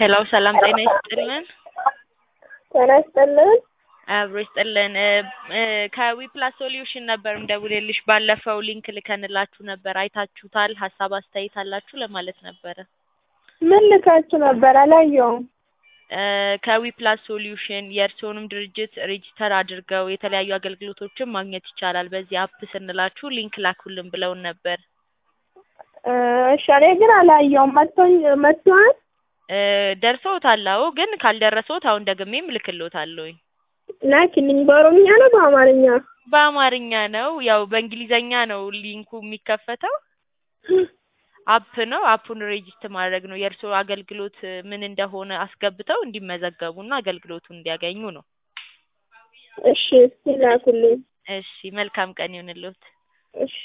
ሄሎ ሰላም ጤና ይስጥልን። ጤና ይስጥልን። አብሮ ይስጥልን። ከዊፕላስ ሶሉሽን ነበር እንደውልልሽ ባለፈው ሊንክ ልከንላችሁ ነበር። አይታችሁታል? ሀሳብ አስተያየት አላችሁ ለማለት ነበረ። ምን ልካችሁ ነበር? አላየውም። ከዊፕላስ ሶሉሽን የእርስዎንም ድርጅት ሬጂስተር አድርገው የተለያዩ አገልግሎቶችን ማግኘት ይቻላል በዚህ አፕ ስንላችሁ ሊንክ ላኩልን ብለውን ነበር። እሺ እኔ ግን አላየውም። መጥቶኝ መጥቷል። ደርሰውታል? አዎ። ግን ካልደረሰዎት አሁን ደግሜም እልክልዎታለሁኝ። ላኪልኝ። በኦሮምኛ ነው በአማርኛ? በአማርኛ ነው። ያው በእንግሊዘኛ ነው ሊንኩ የሚከፈተው። አፕ ነው። አፑን ሬጂስተር ማድረግ ነው። የእርስዎ አገልግሎት ምን እንደሆነ አስገብተው እንዲመዘገቡና አገልግሎቱን እንዲያገኙ ነው። እሺ እስኪ ላኩልኝ። እሺ መልካም ቀን ይሁንልዎት። እሺ